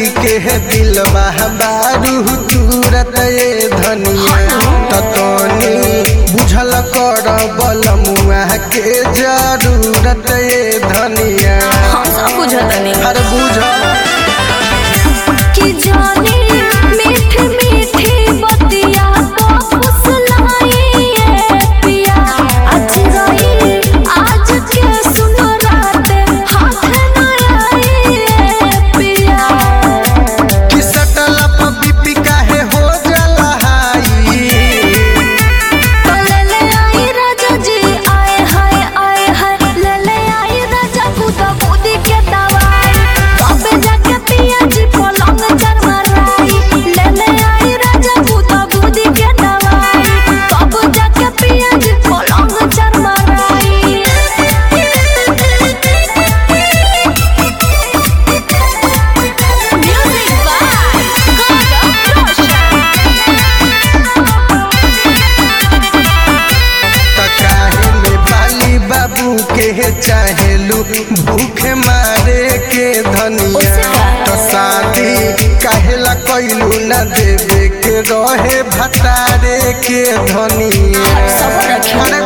के दिलवा बारू तुरत ए धनिया ततनी बुझल कर बलमुआ के जरूरत ए धनिया हम सब बुझतनी हर बुझ कि जाने मीठी मीठी बतिया को फुसलाई ये पिया आज रही आज के सुनो रात हाथ न आई ये पिया कि सटल बीपी काहे हो जला हाई तो ले ले आई राजा जी आए हाय आए हाय ले ले आई राजा बुदा बुदी के दवाई तबे जाके पिया जी पलंग चरमराई ले ले आई राजा बुदा बुदी के दवाई तब जाके पिया जी पलंग चरमराई म्यूजिक बाय गॉड ऑफ त काहे में बाली बाबू के चाहेलू भूखे मारे के धनिया ओसे का? तो शादी काहेला कैलू न देवे के रहे भतारे के धनिया सब रखे। अरे